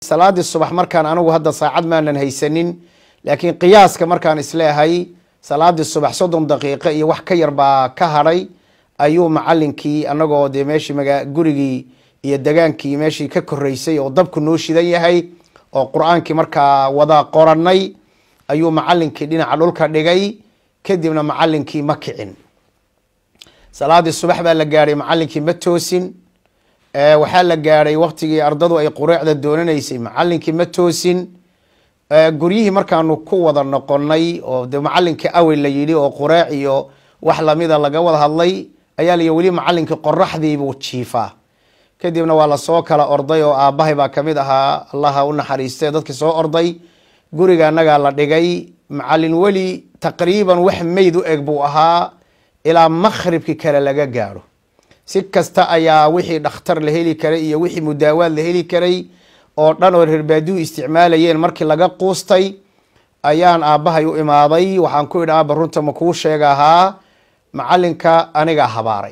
salaadii subax markaan anigu hadda saacad maanan haysanin laakiin qiyaaska markaan isleehay salaadii subax soddon daqiiqo iyo wax ka yar baa ka hadhay ayuu macalinkii anagoo dee meeshii maga gurigii iyo degaankii meeshii ka koreysay oo dabku noo shidan yahay oo qur-aankii markaa wada qoranay ayuu macalinkii dhinaca dhulka dhigay kadibna macalinkii ma kicin salaadii subax baa la gaadhay macalinkii ma toosin waxaa la gaadhay waktigii ardadu ay qureecda doonanaysay macalinkii ma toosin guryihii markaanu ku wada noqonay oo de macalinkii awel la yidhi oo qureec iyo wax lamida laga wada hadlay ayaa la weli macalinkii qoraxdiibuu jiifaa kadibna waa lasoo kala orday oo aabahay baa kamid ahaa allaha u naxariiste dadkii soo orday guriga anagaa la dhigay macalin weli taqriiban wax meyd u eg buu ahaa ilaa makhribkii kale laga gaadho si kasta ayaa wixii dhakhtar la heli karay iyo wixii mudaawaad la heli karay oo dhan oo reerbaadihu isticmaalayeen markii laga quustay ayaan aabbahay u imaaday waxaan ku idhi aaba runta ma kuu sheega ahaa macalinka anigaa habaaray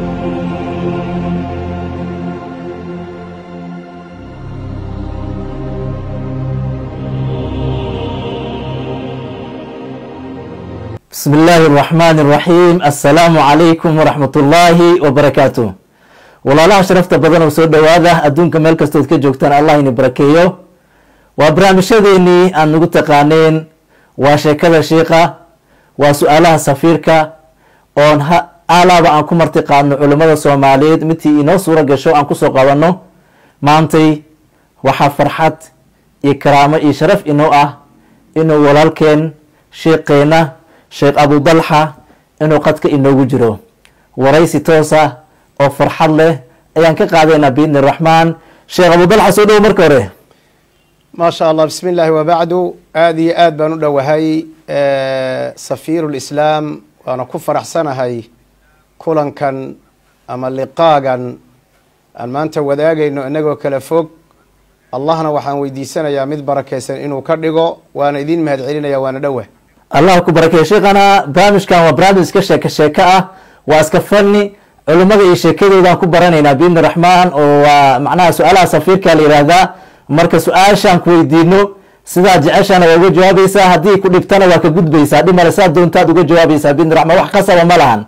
بسم الله الرحمن الرحيم السلام عليكم ورحمة الله وبركاته walaalaha sharafta badan oo soo dhowaada adduunka meel kastood ka joogtaan allah ini barakeeyo waa barnaamijyadeenii aan nagu taqaaneen waa sheekada shiika waa su-aalaha safiirka oon alaaba aan ku marti qaadno culimada soomaaliyeed midtii inoo suuro gasho aan kusoo qabanno maantay waxaa farxad iyo karaamo iyo sharaf inoo ah inuu walaalkeen sheekeena sheekh abu dalxa inuu qadka inoogu jiro waraysi toosa oo farxad leh ayaan ka qaadaynaa biidni raxmaan sheekh abu dalxa soo dhowo marka hore maasha allah bismi illaahi wabacdu aada iyo aad baan u dhowahay safiiru lislaam waana ku faraxsanahay kulankan ama liqaagan aan maanta wadaagayno inagoo kala fog allahna waxaan weydiisanayaa mid barakeysan inuu ka dhigo waana idin mahad celinaya waana dhowa allah ku barakeeyo sheekana barnaamijkan waa barnaamij iska sheeko sheeko ah waa iska fani culimada iyo sheekadoodaan ku baranaynaa biidni raxmaan oo waa macnaha su-aalaha safiirka la yihahdaa marka su-aashaan ku weydiino sidaad jeceshaana waa uga jawaabaysaa haddii ku dhibtana waa ka gudbaysaa dhimale saad doontaad uga jawaabaysaa biidni raxmaan wax qasaba ma lahan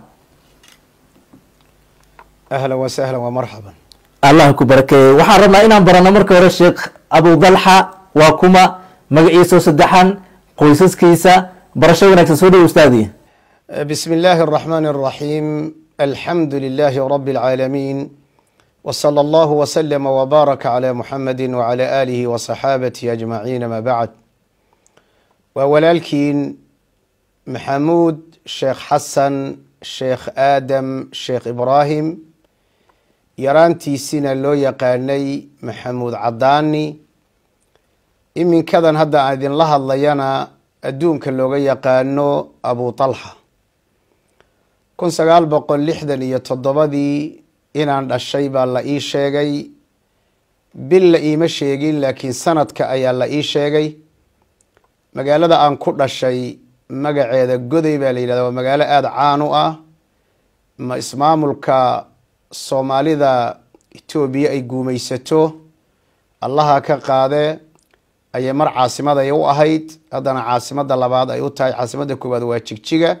ahlan wa sahlan wa marxaban allah ku barakeeyo waxaan rabnaa inaan barano marka hore sheekh abu dalxa waa kuma magaciisao saddexan qoysaskiisa barasho wanaagsan soo dhow ustaadi bismi illaahi araxmaani araxiim alxamdu lilaahi rabi alcaalamiin wsala allahu wslama wbaaraka cala muxamadi wcala aalihi wasaxaabatihi ajmaciin ama bacd waa walaalkiin maxamuud sheekh xasan sheekh aadam sheekh ibraahim yaraantiisina loo yaqaanay maxamuud cadaani iminkadan hadda aan idinla hadlayana adduunka looga yaqaano abu talxa kun sagaal boqol lixdan iyo toddobadii inaan dhashay baa la ii sheegay bil la iima sheegin laakiin sanadka ayaa la ii sheegay magaalada aan ku dhashay magaceeda goday baa la yidhahda waa magaalo aada caan u ah ma ismaamulka soomaalida etoobiya ay guumaysato allaha ka qaade ayay mar caasimaday u ahayd haddana caasimada labaad ay u tahay caasimada koowaad waa jigjiga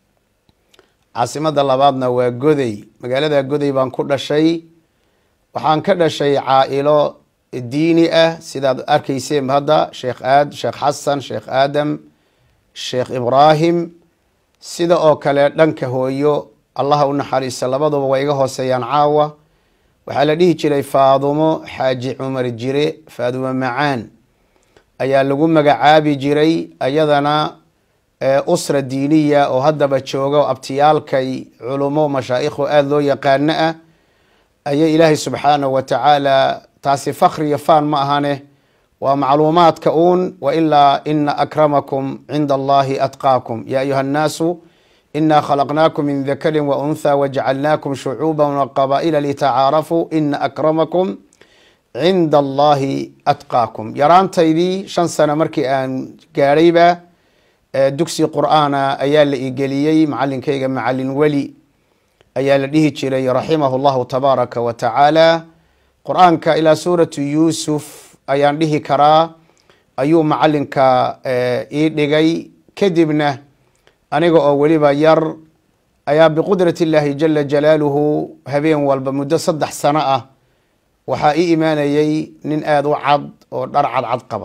caasimada labaadna waa goday magaalada goday baan ku dhashay waxaan ka dhashay caa-ilo diini ah sidaad arkayseen hadda sheekh aad sheekh xasan sheekh aadam sheekh ibraahim sida oo kale dhanka hooyo allaha u naxariista labaduba waa iga hooseeyaan caawa waxaa la dhihi jiray faadumo xaaji cumar jire faadumo macaan ayaa lagu magacaabi jiray ayadana usra diiniya oo haddaba jooga abtiyaalkay culumo mashaaikhu aada loo yaqaano ah ayay ilaahay subxaanahu wa tacaala taasi fakri iyo faan ma ahane waa macluumaadka uun wailaa ina akramakum cinda allahi atqaakum ya ayuha annaasu ina khalaqnaakum min dakarin wa untha wajacalnaakum shucuuba waqabaa'ila litacaarafuu ina akramakum cinda allahi atqaakum yaraantaydii shan sano markii aan gaadhayba dugsi qur-aana ayaa la igeliyey macalinkayga macalin weli ayaa la dhihi jiray raximahu llahu tabaaraka wa tacaala qur-aanka ilaa suuratu yuusuf ayaan dhihi karaa ayuu macalinka ii dhigay kadibna aniga oo weliba yar ayaa biqudrati illaahi jala jalaaluhu habeen walba muddo saddex sano ah waxaa ii imaanayay nin aada u cad oo dhar cadcad qaba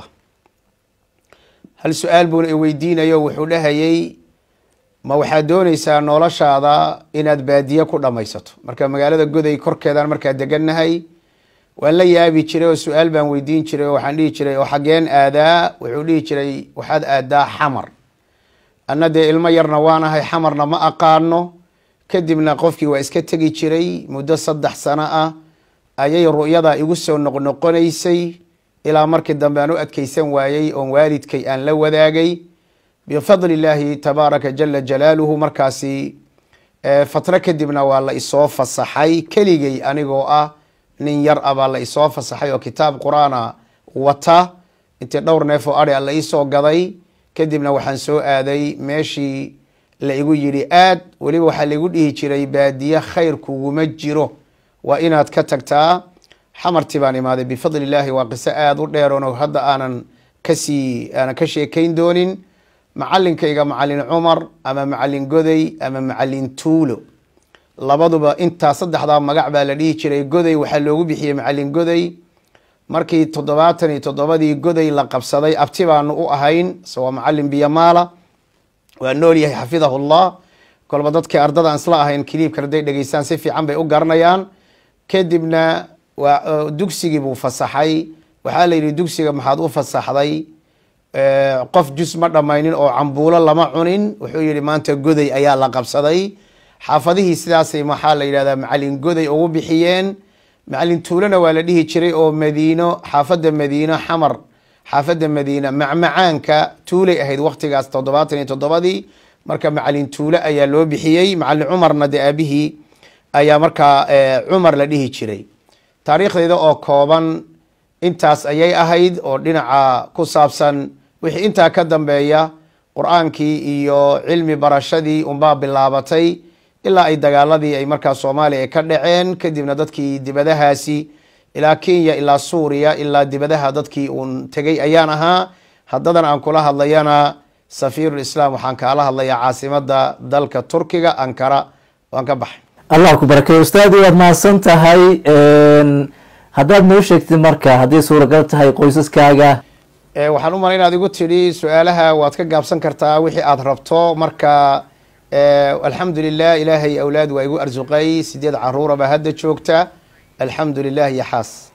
hal su-aal buuna i weydiinayo wuxuu dhahayay ma waxaad dooneysaa noloshaada inaad baadiye ku dhamaysato marka magaalada goday korkeedaan markaa degannahay waan la yaabi jiray oo su-aal baan weydiin jiray oo waxaan dhihi jiray oo xageen aadaa wuxuu dhihi jiray waxaad aadaa xamar anna dee ilmo yarna waanahay xamarna ma aqaano kadibna qofkii waa iska tegi jiray muddo saddex sano ah ayay ru'yada igu soo noqnoqonaysay ilaa markii dambe aan u adkeysan waayey oon waalidkay aan la wadaagay bifadli illaahi tabaaraka jala jalaaluhu markaasi fatro kadibna waa la isoo fasaxay keligay anigoo ah nin yar ah baa la isoo fasaxay oo kitaab qur-aana wata intii dhowr neef oo ari a la iisoo gaday kadibna waxaan soo aaday meeshii la igu yidhi aad weliba waxaa laigu dhihi jiray baadiye khayr kuguma jiro waa inaad ka tagtaa xamartii baan imaaday bifadli illaahi waa qiso aada u dheeroon oo hadda aanan kasii aanan ka sheekayn doonin macalinkayga macalin cumar ama macalin goday ama macalin tuulo labaduba intaa saddexdaa magac baa la dhihi jiray goday waxaa loogu bixiyey macalin goday markii toddobaatan iyo toddobadii goday la qabsaday abti baanu u ahayn isagoo macalin biyamaala waa nool yahay xafidahu llah kolba dadkii ardada aan isla ahayn kiliibkan hadday dhegeystaan si fiican bay u garanayaan kadibna waa dugsigii buu fasaxay waxaa la yidhi dugsiga maxaad u fasaxday qof jus ma dhammaynin oo cambuulo lama cunin wuxuu yihi maanta goday ayaa la qabsaday xaafadihii sidaasay maxaa la yidhahdaa macalin goday ugu bixiyeen macalin tuulona waa la dhihi jiray oo madiino xaafadda madiino xamar xaafadda madiina macmacaanka tuulay ahayd waktigaas toddobaatan iyo toddobadii marka macalin tuule ayaa loo bixiyey macalin cumarna de aabihii ayaa markaa cumar la dhihi jiray taariikhdeeda oo kooban intaas ayay ahayd oo dhinaca ku saabsan wixii intaa ka dambeeya qur-aankii iyo cilmi barashadii unbaa bilaabatay ilaa ay dagaaladii ay markaa soomaaliya ay ka dhaceen kadibna dadkii dibadahaasi ilaa kenya ilaa suuriya ilaa dibadaha dadkii uun tegay ayaan ahaa haddadan aan kula hadlayana safiirulislaam waxaan kaala hadlayaa caasimada dalka turkiga ankara waan ka baxay allah ku barakeeyo ustaadi waad mahadsan tahay haddaad noo sheegtid marka hadday suuragal tahay qoysaskaaga waxaan u malay inaad igu tidhi su-aalaha waad ka gaabsan kartaa wixii aada rabto marka alxamdu lilah ilaahay awlaad waa igu arsuqay sideed caruura baa hadda joogta alxamdu lilah iyo xaas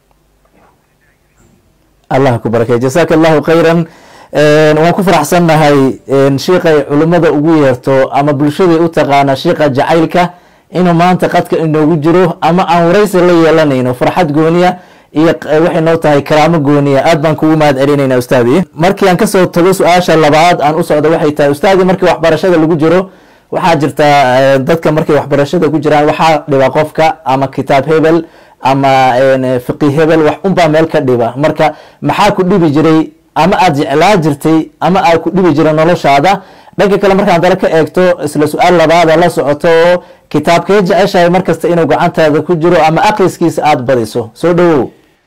allah ku barakey jasaaka allahu khayran waan ku faraxsannahay shiiqay culimada ugu yeerto ama bulshaday u taqaana shiiqa jacaylka inuu maanta qadka inoogu jiro ama aan waraysi la yeelanayno farxad gooniya iyo waxay noo tahay karaamo gooniya aad baan kugu mahad celinayna ustaadi markii aan kasoo tago su-aasha labaad aan u socdo waxay tahay ustaadi markii waxbarashada lagu jiro waxaa jirta dadka markay waxbarashada ku jiraan waxaa dhiba qofka ama kitaab hebel ama fiqi hebel wax unbaa meel ka dhiba marka maxaa ku dhibi jiray ama aada jeclaa jirtay ama aad ku dhibi jiray noloshaada dhanka kale markaan dale ka eegto isla su-aal labaada la socoto oo kitaabkee jeceshahay markasta inuu gacantaada ku jiro ama akriskiisa aada badiso soo dhawow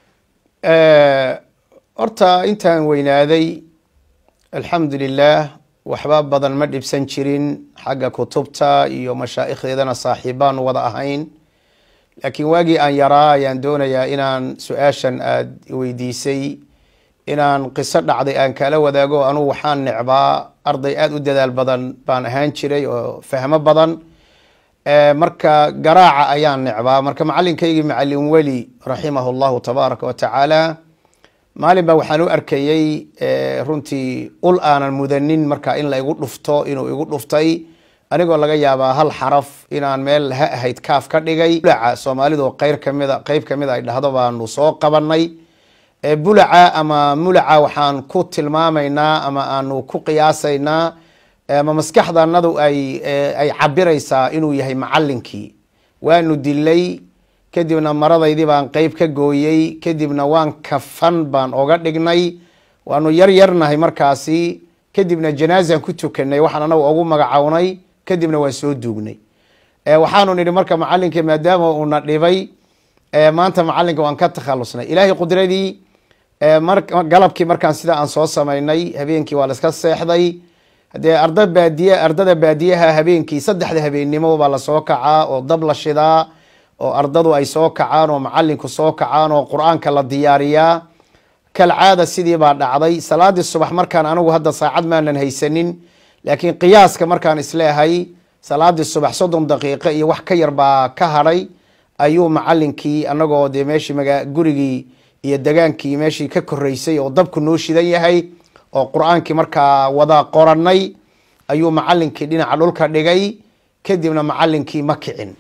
horta intaan weynaaday alxamdu lilah waxba badan ma dhibsan jirin xagga kutubta iyo mashaa'ikhdeedana saaxiibaan wada ahayn laakiin waagii aan yaraa ayaan doonayaa inaan su-aashan aada weydiisay inaan qiso dhacday aan kala wadaago anugu waxaan necbaa arday aada u dadaal badan baan ahaan jiray oo fahmo badan marka garaaca ayaan necbaa marka macalinkaygii macalin weli raximahu llahu tabaaraka wa tacaala maalin baa waxaan u arkayey runtii ul aanan mudanin marka in la igu dhufto inuu igu dhuftay anigoo laga yaabaa hal xaraf inaan meel ha ahayd kaaf ka dhigay bulaca soomaalidu qeyr kamida qeyb kamid ay dhahdo baanu soo qabanay bulaca ama mulaca waxaan ku tilmaamaynaa ama aanu ku qiyaasaynaa ama maskaxdanadu ay ay cabiraysaa inuu yahay macalinkii waanu dilay kadibna maradaydii baan qeyb ka gooyey kadibna waan kafan baan oga dhignay waanu yar yarnahay markaasi kadibna janaazan ku tukanay waxaan anagu ugu magacownay kadibna waan soo duugnay waxaanu nidhi marka macalinkii maadaama uuna dhibay maanta macalinka waan ka takhalusnay ilaahay qudradii galabkii markaan sida aan soo samaynay habeenkii waa la iska seexday hadee arda baadiye ardada baadiyaha habeenkii saddexda habeennimo baa lasoo kacaa oo dab la shidaa oo ardadu ay soo kacaan oo macalinku soo kacaan oo qur-aanka la diyaariyaa kalcaada sidii baa dhacday salaadii subax markaan anigu hadda saacad maanan haysanin laakiin qiyaaska markaan isleehay salaadii subax soddon daqiiqo iyo wax ka yar baa ka hadhay ayuu macalinkii anagoo dee meeshii maga gurigii iyo degaankii meeshii ka koreysay oo dabku noo shidan yahay oo qur-aankii markaa wada qoranay ayuu macalinkii dhinaca dhulka dhigay kadibna macalinkii ma kicin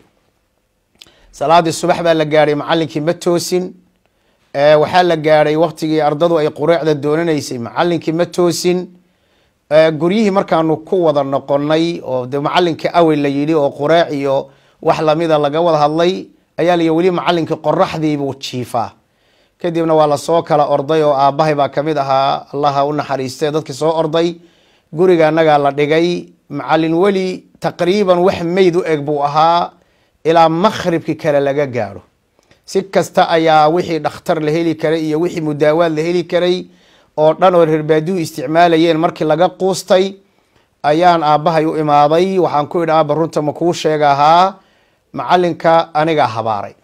salaadii subax baa la gaadhay macalinkii ma toosin waxaa la gaadhay waktigii ardadu ay qureecda doonanaysay macalinkii ma toosin guryihii markaanu ku wada noqonay oo de macalinkii awel la yidhi oo qureec iyo wax lamida laga wada hadlay ayaa layi weli macalinkii qoraxdiibuu jiifaa kadibna waa lasoo kala orday oo aabahay baa kamid ahaa allaha u naxariistay dadkii soo orday guriga anagaa la dhigay macalin weli taqriiban wax meyd u eg buu ahaa ilaa makhribkii kale laga gaadho si kasta ayaa wixii dhakhtar la heli karay iyo wixii mudaawaad la heli karay oo dhan oo reerbaadihu isticmaalayeen markii laga quustay ayaan aabbahay u imaaday waxaan ku idhi aaba runta ma kuu sheega ahaa macalinka anigaa habaaray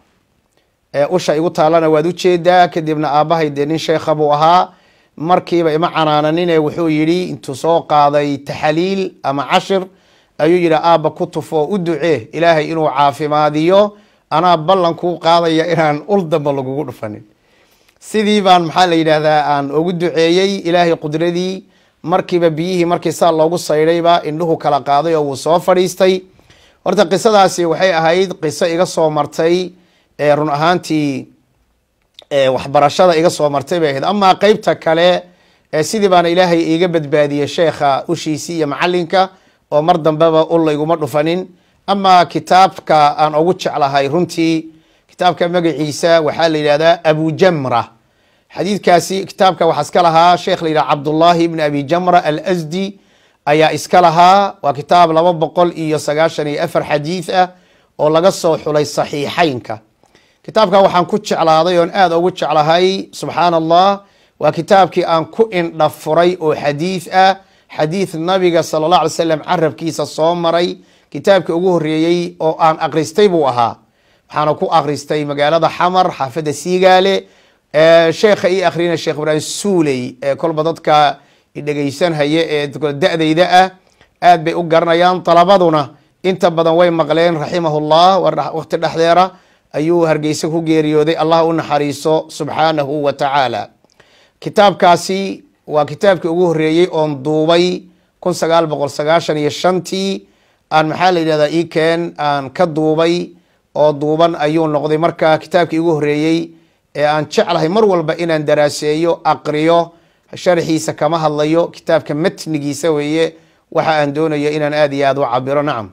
usha igu taalana waad ujeedaa kadibna aabahay dee nin sheekha buu ahaa markiiba ima canaananin ee wuxuu yidhi intuu soo qaaday taxaliil ama cashir ayuu yidhi aaba ku tufo u ducee ilaahay inuu caafimaadiyo anaa ballan kuu qaadaya inaan ul damba lagugu dhufanin sidii baan maxaa la yidhaahdaa aan ugu duceeyey ilaahay qudradii markiiba biyihii markii saa loogu saydhayba indhuhu kala qaaday oo wuu soo fadhiistay horta qisadaasi waxay ahayd qiso iga soo martay run ahaantii waxbarashada iga soo martay bay ahayd amaa qeybta kale sidii baana ilaahay iiga badbaadiyey sheekha ushiisii iyo macalinka oo mar dambeba ul layguma dhufanin amaa kitaabka aan ugu jeclahay runtii kitaabka magaciisa waxaa la yidhahdaa abujamra xadiidkaasi kitaabka waxaa iska lahaa sheekh la yidhaha cabdullahi ibn abi jamra alsdi ayaa iska lahaa waa kitaab laba boqol iyo sagaashan iyo afar xadiid ah oo laga soo xulay saxiixeynka kitaabka waxaan ku jeclaaday oon aada ugu jeclahay subxaan allah waa kitaabkii aan ku indha furay oo xadiid ah xadiid nabiga sala allah alay slam carabkiisa soo maray kitaabkii ugu horeeyey oo aan akhristay buu ahaa waxaana ku akhristay magaalada xamar xaafadda siigaale sheekha ii akhrina sheekh ibraahim suuley ee kolba dadka dhegeysanhaya ee da-dayda ah aad bay u garanayaan dalabaduna inta badan way maqleen raximahullah waqti dhexdeera ayuu hargeysa ku geeriyooday allah u naxariiso subxaanahu wa tacaala kitaabkaasi waa kitaabkii ugu horeeyey oon duubay kun sagaal boqol sagaashan iyo shantii aan maxaa la yidhahdaa ikeen aan ka duubay oo duuban ayuu noqday marka kitaabkii ugu horeeyey ee aan jeclahay mar walba inaan daraaseeyo aqriyo sharxiisa kama hadlayo kitaabka matnigiisa weeye waxa aan doonayo inaan aada iyo aada u cabiro nacam